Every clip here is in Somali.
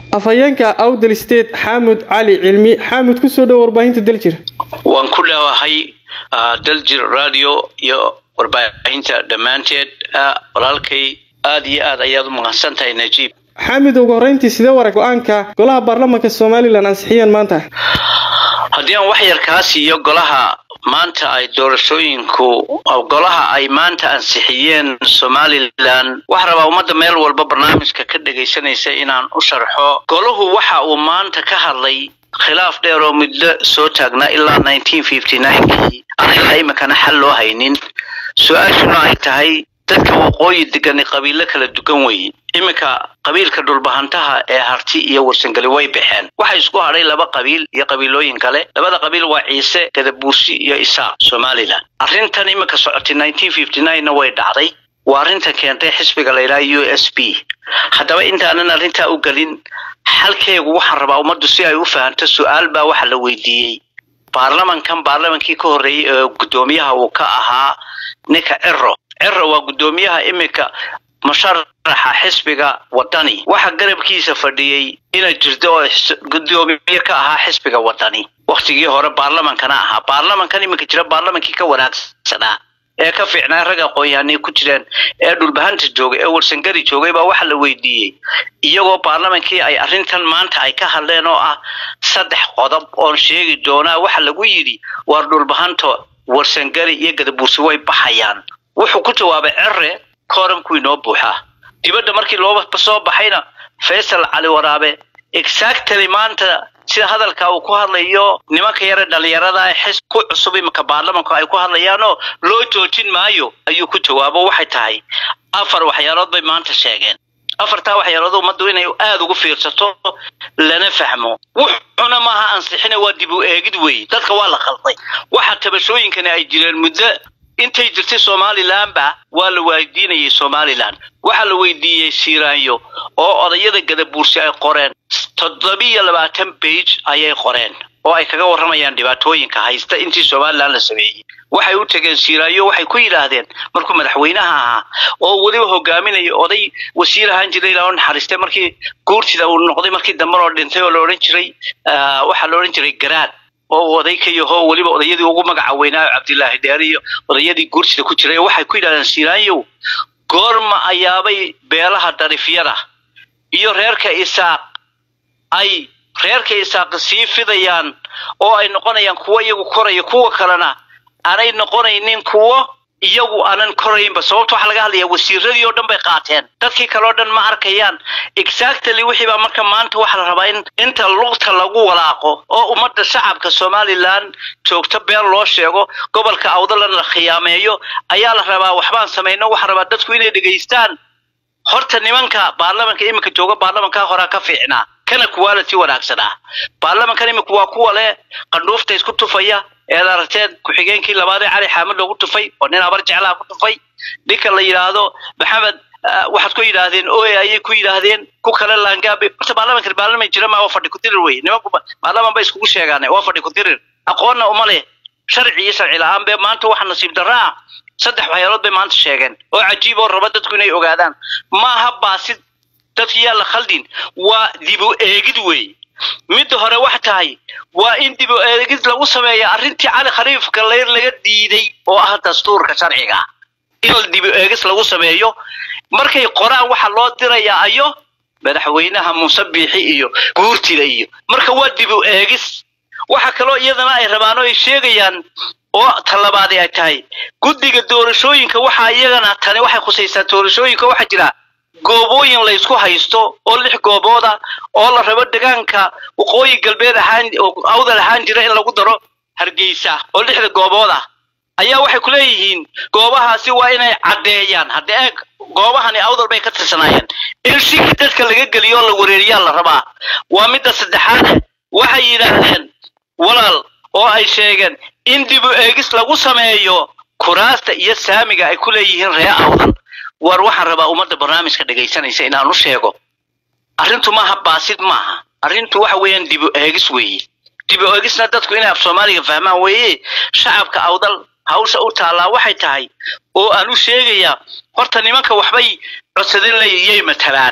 afhayeenka awdal state xaamud cali cilmi xaamud kusoo dhow warbaahinta daljir waan ku dhawahay daljir radio iyo warbaahinta dhammaanteed walaalkay aada iyo aad ayaad u mahadsan tahay najiib xaamid ugu horreyntii sidee warag go-aanka golaha baarlamaanka somalilan ansixiyeen maanta haddii aan wax yar kaa siiyo golaha maanta ay doorashooyinku golaha ay maanta ansixiyeen somalilan waxaa rabaa ummadda meel walba barnaamijka ka dhegaysanaysa inaan u sharxo golahu waxa uu maanta ka hadlay khilaaf dheer oo muddo soo taagnaa ilaa nineteen fifty ninekii aan ilaa iminkana xal loo haynin su-aashuna ay tahay dadka waqooyi degani qabiilo kala dugan weeye iminka qabiilka dhulbahantaha ee harti iyo warsangeli way baxeen waxa isku hadhay laba qabiil iyo qabiilooyin kale labada qabiil waa ciise gadabuusi iyo isaaq somalilan arrintan iminka socotay nineteen fifty nine-na way dhacday waa arrinta keentay xisbiga la yidhaha u s b haddaba intaanan arrintaa u gelin xalkeegu waxaan rabaa ummaddu si ay u fahanto su-aal baa waxa la weydiiyey baarlamankan baarlamankii ka horreeyey ee guddoomiyaha uu ka ahaa ninka cero cero waa guddoomiyaha iminka musharaxa xisbiga wadani waxa garabkiisa fadhiyey ina jirto oo guddoomiye ka ahaa xisbiga wadani waktigii hore baarlamankana ahaa baarlamankan iminka jira baarlamankii ka wanaagsanaa ee ka fiicnaa rag aqoon-yahanay ku jireen ee dhulbahanta joogay ee warsangari joogay baa waxa la weydiiyey iyagoo baarlamankii ay arrintan maanta ay ka hadleen oo ah saddex qodob oon sheegi doonaa waxa lagu yidhi waar dhulbahanto warsangari iyo gadabuursi way baxayaan wuxuu ku jawaabay cere kooramku inoo buuxaa dibadda markii loo soo baxayna faysal cali waraabe exactly maanta sida hadalka uu ku hadlayo nimanka yare dhalinyarada xis ku cusub iminka baarlamanku ay ku hadlayaanoo loo joojin maayo ayuu ku jawaabo waxay tahay afar waxyaalood bay maanta sheegeen afartaa waxyaalood ummaddu inay aada ugu fiirsato lana fahmo wuxuna maaha ansixina waa dib u eegid weeye dadka waa la khalday waxa tabashooyinkani ay jireen muddo intay jirtay somalilanba waa la weydiinayay somalilan waxaa la weydiiyey siiraanyo oo odayada gadabuursi ay qoreen toddobiyo labaatan bage ayay qoreen oo ay kaga warramayaan dhibaatooyinka haysta intii somalilan la sameeyey waxay u tegeen siiraayo waxay ku yidhaahdeen markuu madaxweynaha ahaa oo weliba hogaaminaya oday wasiir ahaan jiray ilaa u naxariistay markii guurtida uu noqday markii dambe oo dhintay oo la odhan jiray waxaa la odhan jiray garaad oo oday ka yaho weliba odayadii ugu magaca weynaayo cabdilaahi dheer iyo odayadii guursida ku jiray waxay ku yidhahdeen siiraanyow goorma ayaabay beelaha darifyada iyo reerka isaaq ay reerka isaaq sii fidayaan oo ay noqonayaan kuwo iyagu koraya kuwa kalena aanay noqonaynin kuwo iyagu aanan koraynba sababta waxaa laga hadlayaa wasiiradii oo dhan bay qaateen dadkii kale oo dhan ma arkayaan exactly wixii baa marka maanta waxaa la rabaa in inta lugta lagu walaaqo oo ummadda shacabka somalilan joogto been loo sheego gobolka awdalan la khiyaameeyo ayaa la rabaa waxbaan samayno waxaa rabaa dadku inay dhegaystaan horta nimanka baarlamanka iminka jooga baarlamankaa horaa ka fiicnaa kana quality wanaagsanaa baarlamankan imika waa kuwa leh qandhuufta isku tufaya eed aragteen ku-xigeenkii labaad ee cali xaamid loogu tufay oo nin habar jeclaha ku tufay ninka la yidhaahdo maxamed waxaad ku yidhaahdeen oe ayay ku yidhaahdeen ku kale laangaabe horta baarlamankan baarlaman jira ma waa fadhi ku-dirir wey nimanku baarlaman bay iskugu sheegaan waa fadhi ku-dirir aqoonna uma leh sharci iyo sharci la-aan be maanta waxa nasiib darra ah saddex waxyaalood bay maanta sheegeen oo cajiib oo raba dadku inay ogaadaan maaha baasid dadki yaa la khaldin waa dib u eegid wey midda hore wax tahay waa in dib u eegid lagu sameeya arrintii cali khaliif gallayr laga diiday oo ah dastuurka sharciga in dib u eegis lagu sameeyo markay qoraan waxaa loo dirayaa ayo madaxweynaha muuse biixi iyo guurtida iyo marka waa dib u eegis waxa kaloo iyadana ay rabaan oo ay sheegayaan oo talabaadi ay tahay guddiga doorashooyinka waxaa iyagana tani waxay khusaysaa doorashooyinka waxaa jira goobooyin la ysku haysto oo lix goobooda oo la rabo degaanka waqooyi galbeed ahaan awdal ahaan jira in lagu daro hargeysa oo lixda goobood ah ayaa waxay ku leeyihiin goobahaasi waa inay caddeeyaan haddii eeg goobahani awdal bay ka tirsanaayeen in shiki dadka laga geliyo oo la wareeriyaa la rabaa waa midda saddexaade waxay yidhaahdeen walaal oo ay sheegeen in dib u eegis lagu sameeyo kuraasta iyo saamiga ay ku leeyihiin ree awdal war waxaan rabaa ummadda barnaamijka dhegaysanaysa inaan u sheego arrintu maaha baasid maaha arrintu waxa weeyaan dib u eegis weeye dib u eegisna dadku inay af soomaaliga fahmaan weeye shacabka awdal hawsha u taallaa waxay tahay oo aan u sheegayaa horta nimanka waxbay codsadin layay matalaan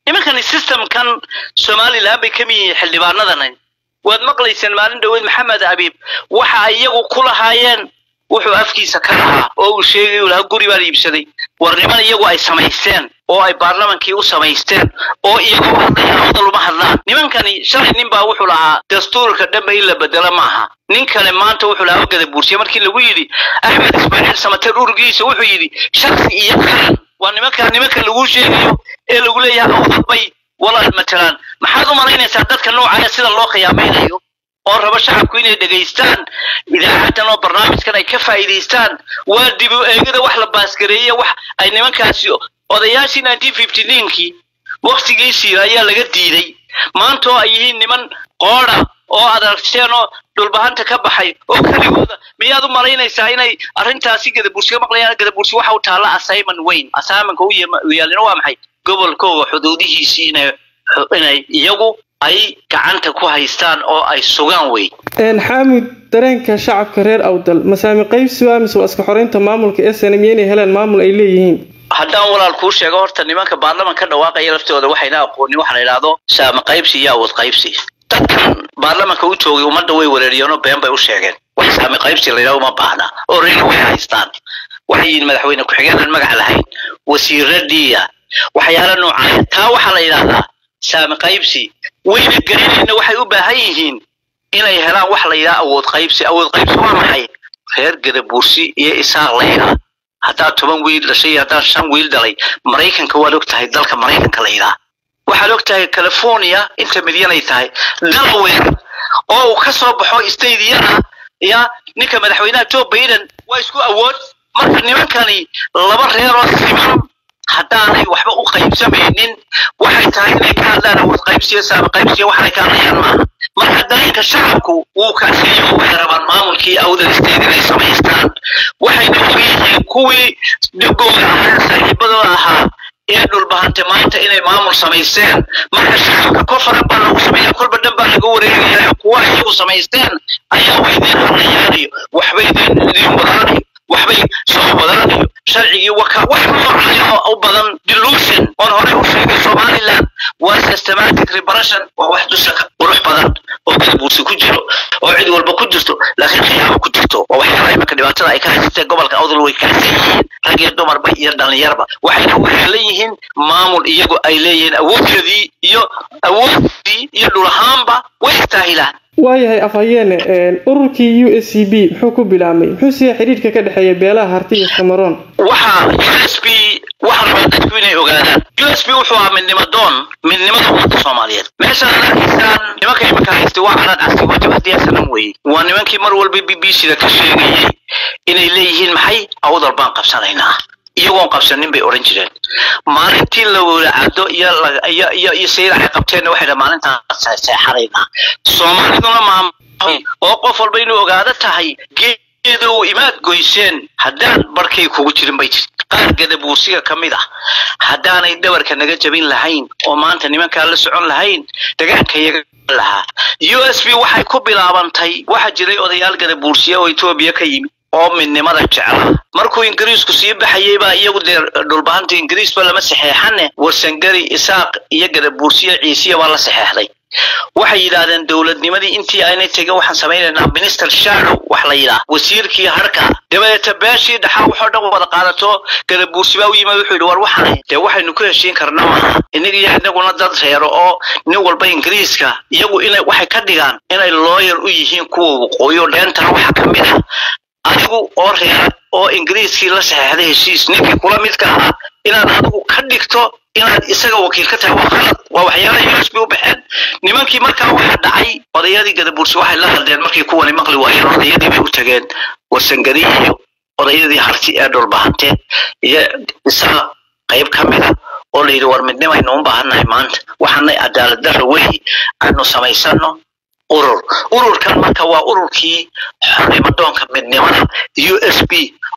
nimankani systemkan somalilan bay ka mid yihiin xildhibaanadan waad maqlayseen maalin dhaweyd maxamed abiib waxa ay iyagu ku lahaayeen wuxuu afkiisa ka lahaa oo uu sheegay uu lahaa guri baan iibsaday war niman iyagu ay samaysteen oo ay baarlamankii u samaysteen oo iyagu hadlayaan odal uma hadlaan nimankani shalay nin baa wuxuu lahaa dastuurka dhanba in la bedelo maaha nin kale maanta wuxuu lahaa ogada buursiye markii lagu yidhi axmed ismaaciil samater urgiisa wuxuu yidhi shaksi iyo qaran waa nimanka nimanka lagu sheegayo ee lagu leeyahay odal bay walaal matalaan maxaad u malaynaysaa dadka noocaya sida loo khiyaamaynayo oo raba shacabku inay dhegaystaan idaacaddan oo barnaamijkan ay ka faa'iidaystaan waa dib u eegida wax la baasgareeye wax ay nimankaasi odayaashii nineteen fifty ninkii waktigiisii ayaa laga diiday maanta oo ay yihiin niman qoodha oo aad aragteen oo dhulbahanta ka baxay oo keligooda miyaad u malaynaysaa inay arrintaasi gadabursi ka maqlayaan gadabursi waxa u taalla assignment weyn assignmentka u yaalina waa maxay gobolkooga xuduudihiisii inay inay iyagu ay gacanta ku haystaan oo ay sugaan wey xaamud dareenka shacabka reer awdal masaami qaybsi waa mise waa iska xoreynta maamulka snm inay helaan maamul ay leeyihiin haddaan walaal kuu sheego horta nimanka baarlaman ka dhawaaqaya laftooda waxayna aqoonin waxa la yidhaahdo saami qaybsi iyo awood qaybsi dadkan baarlamanka u joogay ummadda way wereeriyeenoo been bay u sheegeen wax saami qaybsi la yidhahdo uma baahna oo reeri way haystaan waxay yihiin madaxweyne ku-xigeenaan magac lahayn wasiiradiya waxyaala noocaaya taa waxaa la yidhaahdaa saami qaybsi wayna gelinayna waxay u baahan yihiin inay helaan wax la yidhaha awood qaybsi awood qaybsi waa maxay reer gadabuursi iyo isaaq la yidhaha haddaad toban wiil dhashay iyo haddaad shan wiil dhalay maraykanka waad og tahay dalka maraykanka la yidhaha waxaad og tahay california inta midyanay tahay delaware oo uu ka soo baxo stateyada ya ninka madaxweynaha joe biden waa isku awood marka nimankani laba reeroo siman haddaanay waxba u qaybsamaynin waxay tahay inay ka hadlaan awood qaybsiyo saami qaybsiyo waxanay ka hadlayaan maaha marka dareenka shacabku wuu kaasiyo waxay rabaan maamulkii awdal state inay samaystaan waxayna ogyihiin kuwii dhigooda ahaa saaxiibadooda ahaa ee dhulbahante maanta inay maamul samaysteen marka shacabka kor faran baa lagu sameeya kolba dhan baa laga wareegaya kuwa iyagu samaysteen ayaa waydin hadlayaanayo waxbay idin wadaanayo waxbay soo wadanayo sharcigii waka wax noocayo u badan delusion oon horey u sheegay somaliland waa systematic repression waa wax dusha ka qurux badan oo gadabuursi ku jiro oo cid walba ku jirto laakiin khiyaamo ku jirto waa waxyaalaha imanka dhibaatada ay ka haysatee gobolka awdal way kaasa yihiin rag iyo dumarba iyo dhallinyarba waxayna waxeelan yihiin maamul iyagu ay leeyihiin awoodkeedii iyo awoodii iyo dhulahaanba way istaahilaan waayahay afhayeene ururkii u s c b muxuu ku bilaabmay muxuu siya xidhiidhka ka dhexeeya beelaha harti iyo samaroon waxa u s b waxa rabaa dadku inay ogaadaan u s b wuxuu ahaa midnimo doon midnimada ummadda soomaaliyeed meeshaan ad arkaysaan nimanka imanka haystay waa calan casi waa jabhadiya sanam weeye waa nimankii mar walba b b c da ka sheegayay inay leeyihiin maxay awdal baan qabsanaynaa iyagoon qabsanin bay odhan jireen maalintii la wadaacado iyo iyo iyo iyo sayid ay qabteenna waxay dhaha maalintaan seexanaynaa soomaaliduna maam oo qof walba inuu ogaado tahay geedow imaad goyseen haddaan barkay kugu jirin bay jir qaar gadabuursiga ka mid ah haddaanay dhabarka naga jabin lahayn oo maanta nimankaa la socon lahayn dagaanka iyaga lahaa u s b waxay ku bilaabantay waxaa jiray odayaal gadabuursiya oo etoobiya ka yimid oo midnimada jeclaa markuu ingiriisku sii baxayay baa iyagu dee dhulbahanta ingiriisba lama saxeexane warsangari isaaq iyo gadabuursiya ciisiya baa la saxeexday waxay yidhaahdeen dowladnimadii intii aynay tegin waxaan samaynaynaa minister shadow wax la yidhaah wasiirkii harka dabadeeta beeshii dhaxaa waxoo dhan wada qaadato gadabuursi baa u yimid wuxuu yidhi war waxaan dee waxaynu ku heshiin karna maaha innaga iyo inaguna dad reero oo nin walba ingiriiska iyagu inay waxay ka dhigaan inay looyar u yihiin kuwa waqooyo dheentana waxaa ka mid ah adigu oo reera oo ingiriiskii la saxeexday heshiis ninkii kula midka ahaa inaad adigu ka dhigto inaad isaga wakiil ka tahay waa qalad waa waxyaalaha u s b u baxeen nimankii markaa waxaa dhacay odayadii gadabuursi waxay la hadleen markii kuwani maqli waayeen odayadii bay u tageen warsangari iyo odayadii harti ee dhulbahante iyo isaga qayb ka mida oo layidhi war midnimaynu u baahannahay maanta waxaanay cadaalad darra weyi aynu samaysano urur ururkan marka waa ururkii xornimadoonka midnimada u s b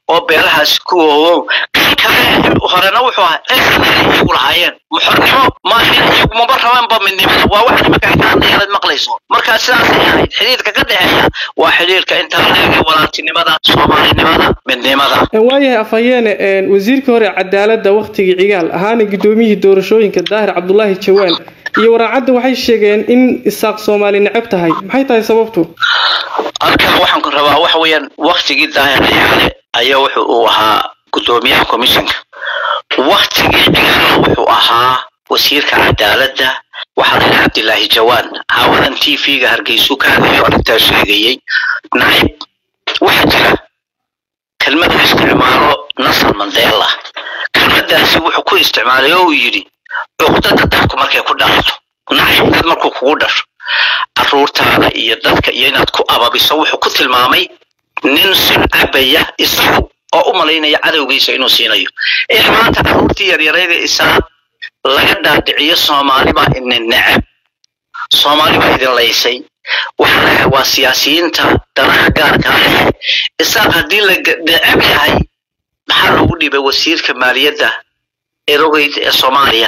oo beelahaasi ku oowow kan kale horena wuxuu ahaa esanay iyagu lahaayeen muxornimo maahin iyagu maba rabaanba midnimada waa wax nimanka xikaanayaalaad maqlayso markaa sidaasay ahayd xidhiidhka ka dhexeeya waa xidhiidhka intaa leega walaaltinimada soomaalinimada midnimada waayahay afhayeene wasiirkii hore cadaaladda wakhtigii cigaal ahaana guddoomiyihii doorashooyinka daahir cabdulaahi jawaan iyo waraacadda waxay sheegeen in isaaq soomaali necab tahay maxay tahay sababtu halkan waxaan ku rabaa waxa weeyaan waktigii daahir cigaale ayaa wuxu uu ahaa guddoomiyaha commissionka waktigii cigaale wuxuu ahaa wasiirka cadaaladda waxaa la yidhi cabdilaahi jawaan caawadan t v-ga hargeysuu ka hadlayo arrintaa sheegayey nacib waxaa jira kelmad u isticmaalo nasal mandela kelmadaasi wuxuu ku isticmaalay oo uu yidhi cuqdada dadku markay ku dhalato nacib dad markuu kugu dhasho caruurtaada iyo dadka iyo inaad ku ababiso wuxuu ku tilmaamay nin sun cabaya isagu oo u malaynaya cadowgiisa inuu siinayo ee maanta caruurtii yaryarayda isaa laga dhaadhiciyo soomaali baa idin necab soomaali baa idin laysay waxaa waa siyaasiyiinta danaha gaarkaa leh isaaq haddii la necab yahay maxaa loogu dhiibay wasiirka maaliyadda erogeyd ee soomaaliya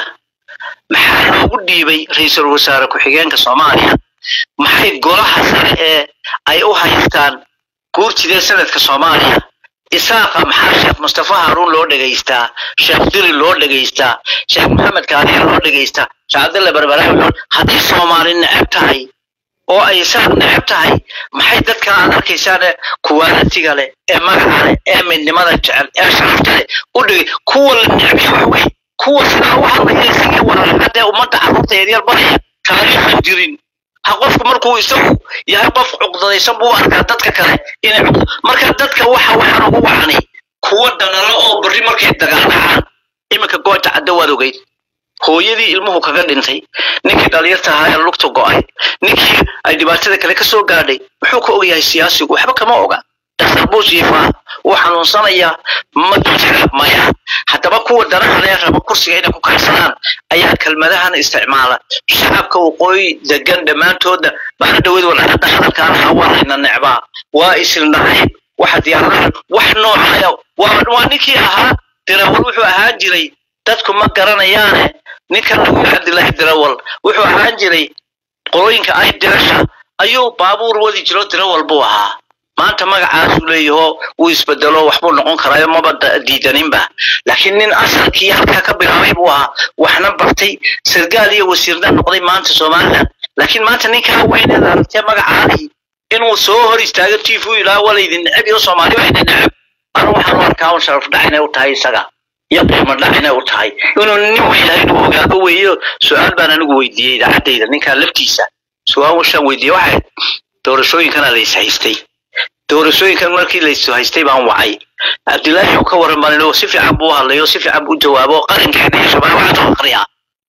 maxaa loogu dhiibay ra-iisul wasaare ku-xigeenka soomaaliya maxay golaha sare ee ay u haystaan guurtidee sanadka soomaaliya isaaqa maxaa sheekh mustafa haruun loo dhegaystaa sheekh dili loo dhegaystaa sheekh maxamed kaaniya loo dhegaystaa sheekh cabdalla barbaraawi haddii soomaali necab tahay oo ay isaaq necab tahay maxay dadka aad arkaysaane kuwaalatiga leh ee magaca leh ee midnimada jecel ee sharafta leh u dhigay kuwa la necbay waxwey kuwa sidaa u hadlaya isagii walaalcadee ummadda carruurta yaryar baraya taariikhan jirin ha qofku markuu isagu yahay qof cuqdadaysan buu arkaa dadka kale inay cuqdo marka dadka waxa waxaan ugu wacanay kuwa dhanalo oo berri markay dagaaldhacaan iminka goota cadda waad ogeyd hooyadii ilmuhu kaga dhintay ninkii dhalinyarta ahaa ee lugta go'ay ninkii ay dhibaatada kale ka soo gaadhay muxuu ka ogyahay siyaasigu waxba kama oga dhaktar buu jiifaa wuu xanuunsanayaa ma jira maya haddaba kuwa danaha lee raba kursiga inay ku kaxsadaan ayaa kelmadahan isticmaala shacabka waqooyi degan dhammaantooda baana dhaweyd walcadda hadalkaan ahaa waa layna necbaa waa isildhacayb waxa diyaaradaha wax noocaya waa waa ninkii ahaa dirawal wuxuu ahaan jiray dadku ma garanayaane ninkan lagu yidhi cabdilaahi dirawal wuxuu ahaan jiray qolooyinka ay dirasha ayuu baabuur wadi jiro dirawal buu ahaa maanta magacaasuu leeyaho wuu isbedelo waxbuu noqon karaayo maba diidaninba laakiin nin asalkii halkaa ka bilaabay buu ahaa waxna bartay sargaal iyo wasiirna noqday maanta somaliland laakiin maanta ninkaa weyneed aragtee magacaadii inuu soo hor istaago t v ilaa walaydin necab iyo soomaali waa idin necab anu waxaan u arkaa un sharaf dhac inay u tahay isaga iyo qiimo dhac inay u tahay inuu nin weynahay inuu ogaado weeyo su-aal baan anigu weydiiyey idaacaddayda ninkaa laftiisa su-aal washaan weydiiyey waxay doorashooyinkana la is haystay doorashooyinkan markii laysu haystay baan wacay cabdilaahi wuxuu ka waran baan si fiican buu hadlay oo si fiican buu jawaabo qarankeena iyo shabaab waxaa soo aqriyaa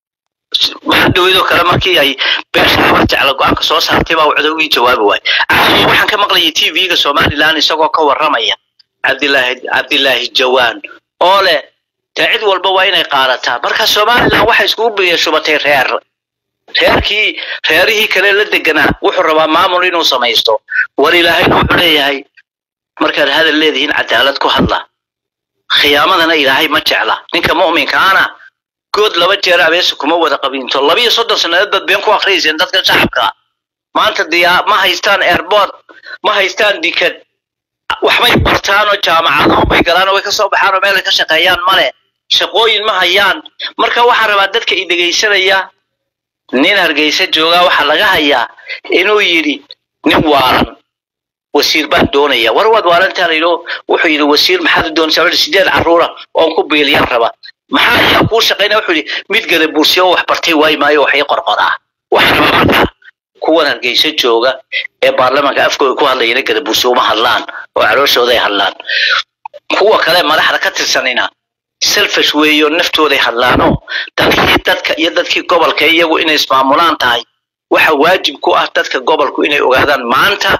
waxaa dhaweydoo kale markii ay beesha habar jecla go-aanka soo saartay baa codowgii jawaabi waay caawa waxaan ka maqlayay t v-ga somaliland isagoo ka warramaya cabdilaahi cabdilaahi jawaan oo leh dee cid walba waa inay qaadataa marka somaliland waxay iskugu biyashubatay reer reerkii reerihii kale la deganaa wuxuu rabaa maamul inuu samaysto war ilaahayna wuxuu leeyahay markaad hadal leedihiin cadaalad ku hadla khiyaamadana ilaahay ma jecla ninka mu'minkaana good laba jeer abeesa kuma wada qabiinto labiyo soddon sannadood baad been ku akhriyayseen dadka shacabka maanta diyaa ma haystaan airport ma haystaan dikad waxbay bartaan oo jaamacado bay galaan oo way ka soo baxaan oo meel ay ka shaqeeyaan male shaqooyin ma hayaan marka waxaan rabaa dadka i dhegaysanaya nin hargeysa joogaa waxaa laga hayaa inuu yidhi nin waalan wasiir baan doonaya war waad waalantaa layidho wuxuu yidhi wasiir maxaad u doonaysaa wuxuu sideed carruura oon ku biiliyaan raba maxaa ayaa kuu shaqaynaya wuxuu yidhi mid gada bursiya oo wax bartay waayi maayo waxay qorqoraa waxaa rabaa marka kuwan hargeysa jooga ee baarlamaanka afkooda ku hadlayana gada bursiya uma hadlaan oo calooshooday hadlaan kuwa kale madaxda ka tirsanina selfish weeyo naftooday hadlaanoo dadkii dadka iyo dadkii gobolka iyagu inay ismaamulaan tahay waxa waajib ku ah dadka gobolku inay ogaadaan maanta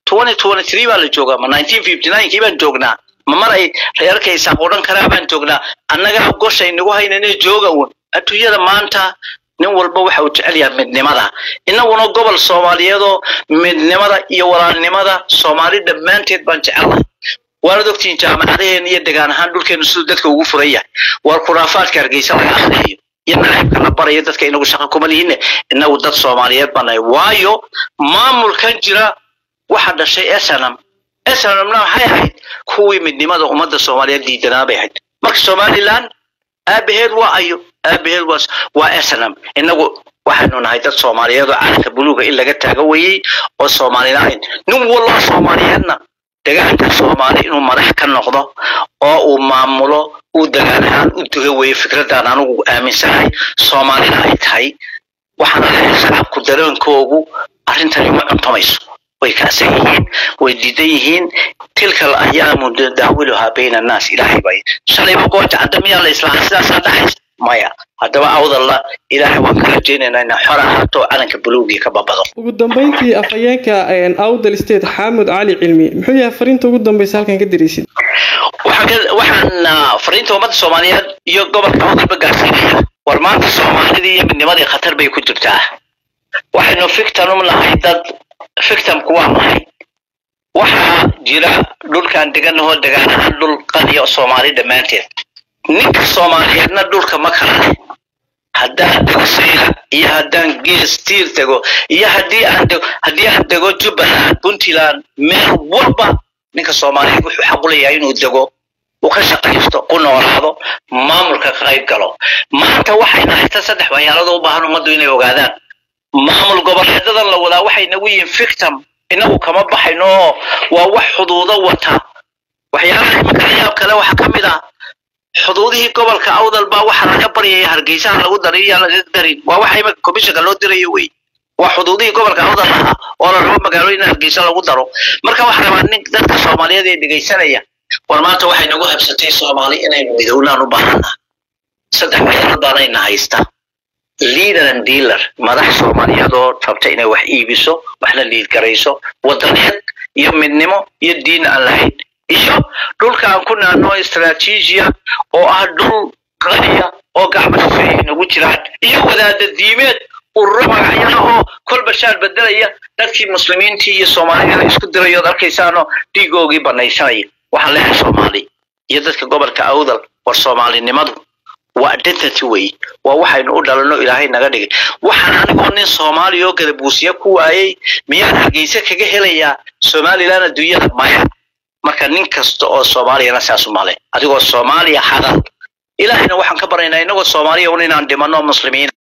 baa la joogaa ma kii baan joognaa ma mar ay reerkaysaa odhan karaa baan joognaa annagaa goshay nagu haynane jooga un adduunyada maanta nin walba waxa uu jecel yahay midnimada innaguna gobol soomaaliyeedoo midnimada iyo walaalnimada soomaali dhammaanteed baan jecelnahay waanad ogtihiin jaamacadaheen iyo degaan ahaan dhulkeenu siduu dadka ugu furan yahay war khuraafaadka hargeysa laga akhriyayo iyo nacaybka la barayo dadka inagu shaqo kuma lihinne inagu dad soomaaliyeed banahay waayo maamulkan jira waxa dhashay snm snmna waxay ahayd kuwii midnimada ummadda soomaaliyeed diidanaa bay ahayd marka somaliland aabaheed waa ayo aabaheed waa waa snm inagu waxaynu nahay dad soomaaliyeed oo calanka buluuga in laga taago weyey oo soomalilahayn nin wallo soomaaliyeedna degaanka soomaali inuu madax ka noqdo oo uu maamulo uu degaan ahaan u duga weeye fikradaan anigu aaminsanahay soomaalina ay tahay waxaana leeyahay shacabku dareenkoogu arrintani ma cuntamayso way kaasan yihiin way diidan yihiin tilka alayaamu daawiluhaa bayna annaas ilaahay bay shalayba gooja cadda miyaa la islahaa sidaasaa dhaxaysa maya haddaba awdalla ilaahay waan ka rajaynaynaa inaa xor ahaato calanka buluugii ka babado ugu dambeyntii afhayeenka awdal state xaamud cali cilmi muxuu yahay fariinta ugu dambaysa halkan ka diraysid waxaan fariinta ummadda soomaaliyeed iyo gobolka awdalba gaarsiinaya war maanta soomaalidii iyo midnimadii khatar bay ku jirtaa waxaynu fictanum nahay dad fictamku waa nahay waxaa jira dhulkaan deganahoo degaan ahaan dhul qadiya soomaali dhammaanteed ninka soomaaliyeedna dhulka ma kala leh haddaan dego sayra iyo haddaan gees tiir dego iyo haddii aan dego haddii aan dego jubbaland puntland meel walba ninka soomaaliyeed wuxuu xaq u leeyahay inuu dego uu ka shaqaysto ku noolaado maamulka ka qayb galo maanta waxayna haysta saddex waxyaalada u baahan ummaddu inay ogaadaan maamul goboleedadan la wadaa waxay nagu yihiin fictam inagu kama baxayno oo waa wax xuduudo wata waxyaalaha iminka layaab kale waxaa ka mid ah xuduudihii gobolka awdal baa waxaa laga baryaya hargeysaha lagu daray iyaan laga darin waa waxa iminka komishanka loo dirayo wey waa xuduudihii gobolka awdal ahaa oo la rabo magaalooyin in hargeysa lagu daro marka waxaa rabaa nin dadka soomaaliyeed ee dhegaysanaya war maanta waxay nagu habsatay soomaali inaynu midownaan u baahana saddex waxyaalood baanayna haysta leader and dealer madax soomaaliyeed oo rabta inay wax iibiso waxna liidgarayso wadaneed iyo midnimo iyo diin aan lahayn iyo dhulka aan ku naano istraatiijiya oo ah dhul qaniya oo gacmo shisheeye nagu jiraan iyo wadaada diimeed ururo magacyada oo kolba shaar bedelaya dadkii muslimiintii iyo soomaaliyada isku dirayo od arkaysaanoo dhiigoogii banaysanaya waxaan leeyahay soomaali iyo dadka gobolka awdal war soomaalinimadu waa identity wey waa waxaynu u dhalanno ilaahay naga dhigay waxaan anigoo nin soomaaliya oo gadabuusiya ku waayey miyaan hargeysa kaga helayaa somaliland adduunyada maya marka nin kasta oo soomaaliyana saas u male adigoo soomaaliya hadal ilaahayna waxaan ka baraynaa inagoo soomaaliya un inaan dhimanno muslimiin